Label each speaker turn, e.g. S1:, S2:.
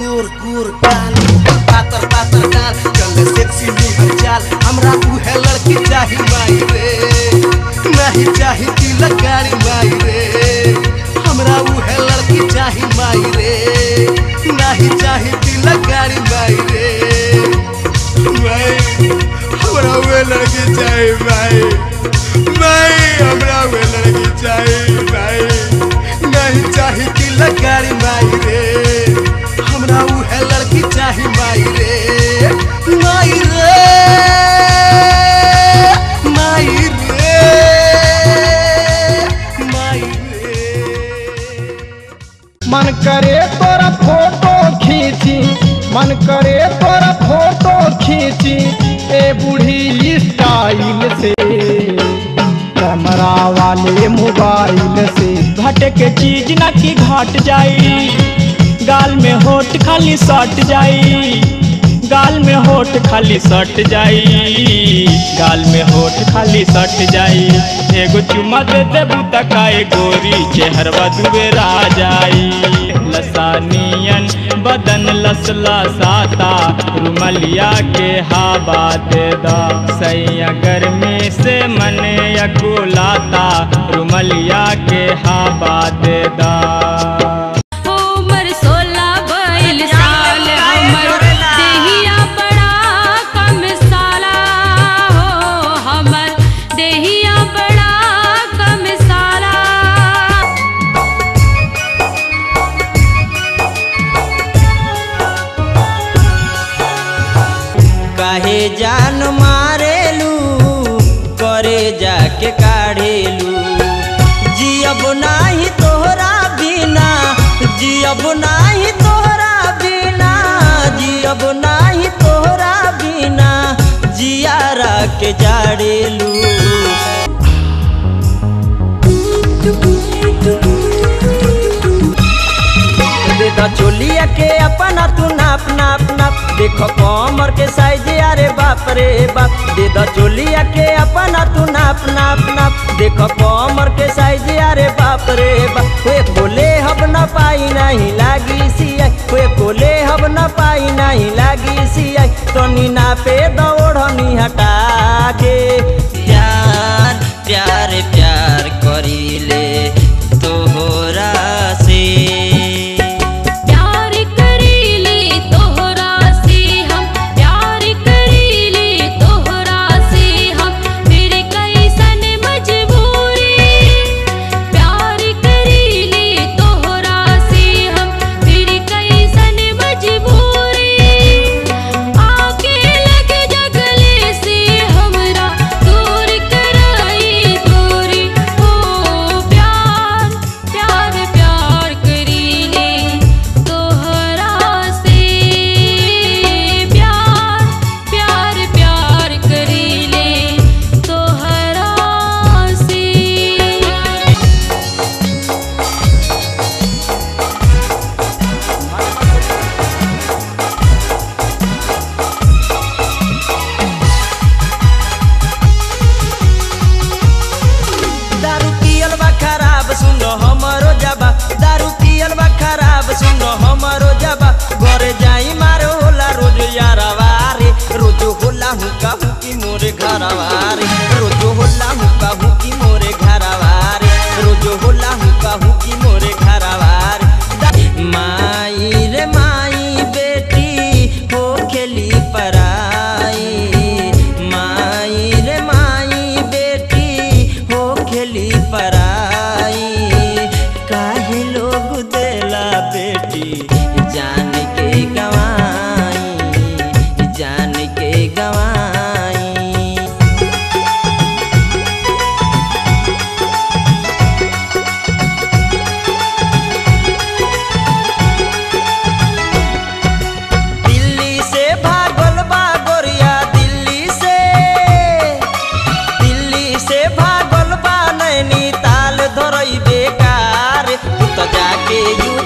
S1: गोर गोर गाल पातर पातर गाल चल सेक्सी निहर चाल हमरा उहे लड़की चाही माई रे नहीं चाही तिलक गाड़ी माई रे हमरा उहे लड़की चाही माई रे नहीं चाही तिलक गाड़ी माई रे माई हमरा उहे लड़की चाही माई माई हमरा उहे लड़की चाही माई नहीं चाही तिलक गाड़ी माई रे हमरा उहे लड़की चाही माई रे माई रे माई रे माई रे
S2: मन करे तोरा फोटो खींची मन करे तोरा फोटो खींची ए बूढ़ी स्टाइल से कैमरा वाले मोबाइल से
S3: घट के चीज ना की घट जाई गाल में होठ खाली सट जाई गाल में होठ खाली सट जाई गाल में होठ खाली सट जाई एगो चुमा दे देबू तकाए गोरी चेहरवा दुबेरा जाई लसानियन बदन लसला साता रुमलिया के हवा दे दा सैया गर्मी से मने अकुलाता रुमलिया के हवा दे दा
S4: उमर सोलह बैल साल हमर देहिया बड़ा कम साला हो हमर देहिया बड़ा कम साला
S5: काहे जान मारेलू करे जाके काढ़ेलू जियब नाही तोहरा बिना जियब नाही तोहरा बिना जियब नाही तोहरा बिना जियारा के जाड़ेलू दे द चोलिया के अपना तू नाप नाप नाप देखो कमर के साइज अरे बाप रे बाप दे द चोलिया के अपना तू नाप नाप नाप देखो कमर के साइज अरे बाप रे बाप वे बोले हब न पाई नहीं लागी सिया वे बोले हब न पाई नहीं लागी सिया तो नीना पे दौड़नी हटा के प्यार प्यार प्यार करीले तोहरा से
S4: प्यार करीले तोहरा से हम प्यार करीले तोहरा से हम फिर कैसन मजबूरी प्यार करीले तोहरा से हम फिर कैसन मजबूरी आके लग जगले से हमरा दूर कराई दूरी हो प्यार प्यार प्यार करीले तोहरा से प्यार प्यार प्यार करीले तोहरा से
S5: दारू पियल बा खराब सुनो हमरो जबा दारू पियल बा खराब सुनो हमरो जबा घरे जाई मारो होला रोज यारवा रे रोज होला हुका हुकी मोरे घरवा रे रोज होला हुका हुकी मोरे घरवा रे रोज होला हुका हुकी मोरे घरवा रे दा- माई रे माई बेटी हो खेली पराई माई रे माई बेटी हो खेली पराई काहे लोग देला बेटी जान के गवाई जान के गवाई दिल्ली से भागल बा गोरिया दिल्ली से दिल्ली से भागल बा नैनीताल धरई बेकार तू तो जाके यू